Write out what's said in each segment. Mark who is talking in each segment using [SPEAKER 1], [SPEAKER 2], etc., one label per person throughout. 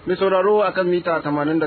[SPEAKER 1] Mai sauraro a kan mita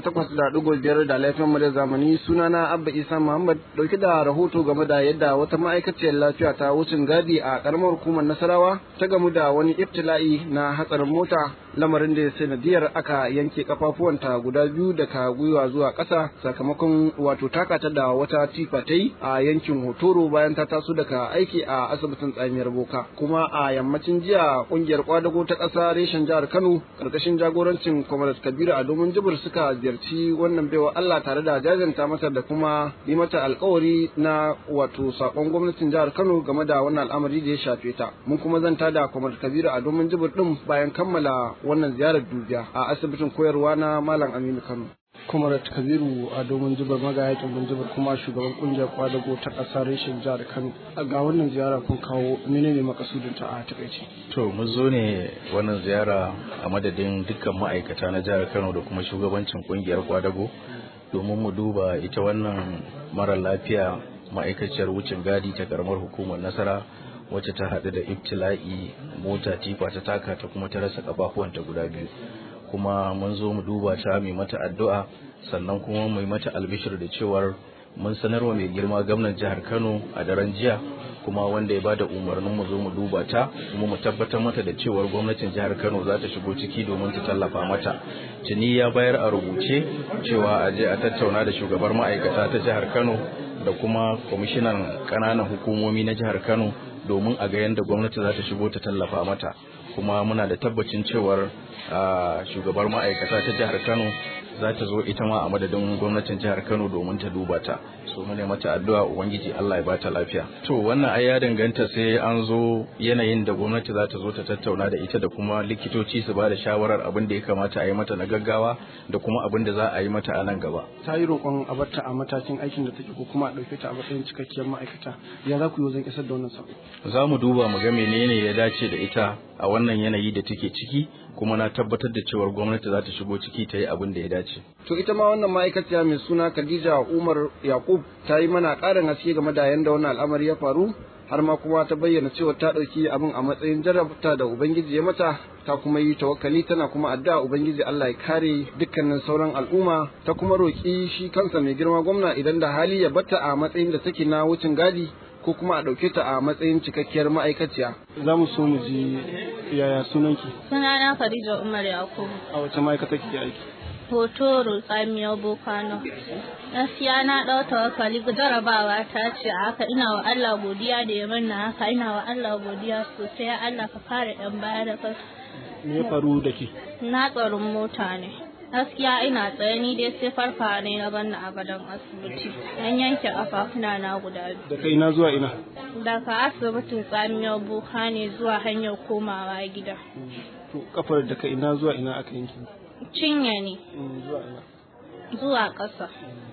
[SPEAKER 1] 88.5 da laifin mu da zamani sunana Abba Isa Muhammad dauke da rahoto game da yadda wata ma'aikaciyar lafiya ta wucin gadi a karamar hukumar Nasarawa ta gamu da wani ibtila'i na hatsarin mota lamarin da sanadiyar aka yanke kafafuwanta guda biyu daga gwiwa zuwa ƙasa sakamakon wato takata da wata tifa ta yi a yankin Hotoro bayan ta taso daga aiki a asibitin tsamiyar Boka kuma a yammacin jiya kungiyar kwadago ta ƙasa reshen jihar Kano karkashin jagorancin Comrade Kabiru a domin jibir suka ziyarci wannan baiwa Allah tare da jajanta mata da kuma yi mata alkawari na wato sakon gwamnatin jihar Kano game da wannan al'amari da ya shafe ta mun kuma zanta da Comrade Kabiru a domin jibir din bayan kammala wannan ziyarar dubiya a asibitin koyarwa na Malam Aminu Kano Comrade Kabiru a domin jibar magayakin jibar kuma shugaban kungiyar kwadago ta ƙasa reshen jihar Kano ga wannan ziyara kun kawo menene makasudin ta a takaice
[SPEAKER 2] to mun zo ne wannan ziyara a madadin dukkan ma'aikata na jihar Kano da kuma shugabancin kungiyar kwadago domin mu duba ita wannan mara lafiya ma'aikaciyar wucin gadi ta karamar hukumar nasara wacce ta haɗu da ibtila'i mota tifa ta taka ta kuma ta rasa kafafuwanta guda biyu kuma mun zo mu duba ta mai mata addu'a sannan kuma mai mata albishir da cewar mun sanarwa mai girma gwamnan jihar Kano a daren jiya kuma wanda ya bada umarnin mu zo mu duba ta kuma mu tabbatar mata da cewar gwamnatin jihar Kano za ta shigo ciki domin ta tallafa mata tuni ya bayar a rubuce cewa a je a tattauna da shugabar ma'aikata ta jihar Kano da kuma kwamishinan ƙananan hukumomi na jihar Kano domin a ga yadda gwamnati za ta shigo ta tallafa mata kuma muna da tabbacin cewar shugabar ma'aikata ta jihar Kano za ta zo ita ma a madadin gwamnatin jihar Kano domin ta duba ta so mu ne mata addu'a ubangiji Allah ya bata lafiya to wannan ai ya danganta sai an zo yanayin da gwamnati za ta zo ta tattauna da ita da kuma likitoci su ba da shawarar abin da ya kamata a yi mata na gaggawa da kuma abin da za a yi mata a nan gaba
[SPEAKER 1] ta yi roƙon a barta a matakin aikin da take ko kuma a ɗauke ta a matsayin cikakkiyar ma'aikata ya za ku yi wajen isar da wannan sako
[SPEAKER 2] za mu duba mu ga menene ya dace da ita a wannan yanayi da take ciki kuma na tabbatar da cewar gwamnati za ta shigo ciki ta yi abin da ya dace.
[SPEAKER 1] To ita ma wannan ma'aikaciya mai suna Khadija Umar Yakub ta yi mana ƙarin haske game da yadda wannan al'amari ya faru har ma kuma ta bayyana cewa ta ɗauki abin a matsayin jarabta da Ubangiji ya mata ta kuma yi tawakkali tana kuma addu'a Ubangiji Allah ya kare dukkanin sauran al'umma ta kuma roƙi shi kansa mai girma gwamna idan da hali ya bata a matsayin da take na wucin gadi ko kuma a ɗauke ta a matsayin cikakkiyar ma'aikaciya. Za mu so mu ji yaya sunanki?
[SPEAKER 3] Sunana Khadija Umar Yakubu.
[SPEAKER 1] A wace ma'aikata kike aiki?
[SPEAKER 3] Hotoro tsamiyar Bokano. Gaskiya na ɗau tawakkali jarabawa ta ce a haka ina wa Allah godiya da ya manna haka ina wa Allah godiya sosai ya Allah ka fara ɗan baya da kai.
[SPEAKER 1] Me ya faru da ke?
[SPEAKER 3] Na tsaron mota ne. gaskiya ina tsaye ni dai sai farfa ne na banna a gadon asibiti an yanke kafafuna na guda biyu
[SPEAKER 1] da kai na zuwa ina
[SPEAKER 3] daga asibitin tsamiyar boka ne zuwa hanyar komawa gida
[SPEAKER 1] to kafar da kai ina zuwa ina aka yanke
[SPEAKER 3] cinye ne
[SPEAKER 1] zuwa ina
[SPEAKER 3] zuwa ƙasa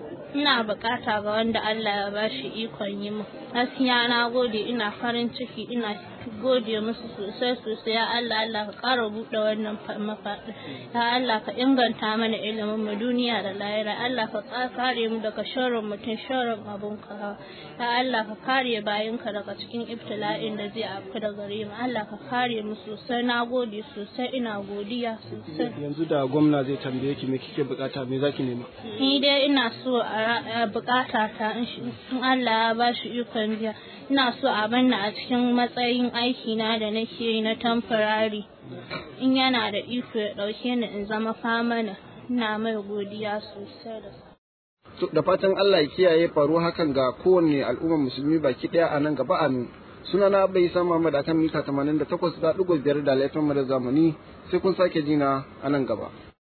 [SPEAKER 3] ina bukata ga wanda Allah ya bashi ikon yi mu gaskiya na gode ina farin ciki ina gode musu sosai sosai ya Allah Allah ka ƙara buɗe wannan mafaɗi ya Allah ka inganta mana ilimin mu duniya da lahira Allah ka kare mu daga sharrin mutum sharrin abun ka ya Allah ka kare bayinka daga cikin ibtila'in da zai afku da gare mu Allah ka kare mu sosai na gode sosai ina godiya sosai
[SPEAKER 1] yanzu da gwamna zai tambaye ki me kike bukata me zaki nema
[SPEAKER 3] ni dai ina so a bukata ta in Allah ya bashi ikon biya ina so a banna a cikin matsayin aiki na da nake yi na tamfarari in yana da iko ya dauke ni in zama famana ina mai godiya sosai da
[SPEAKER 1] da fatan Allah ya kiyaye faru hakan ga kowanne al'ummar musulmi baki daya a nan gaba amin suna na bai san Muhammad akan mita 88.5 da laifin mu da zamani sai kun sake jina a nan gaba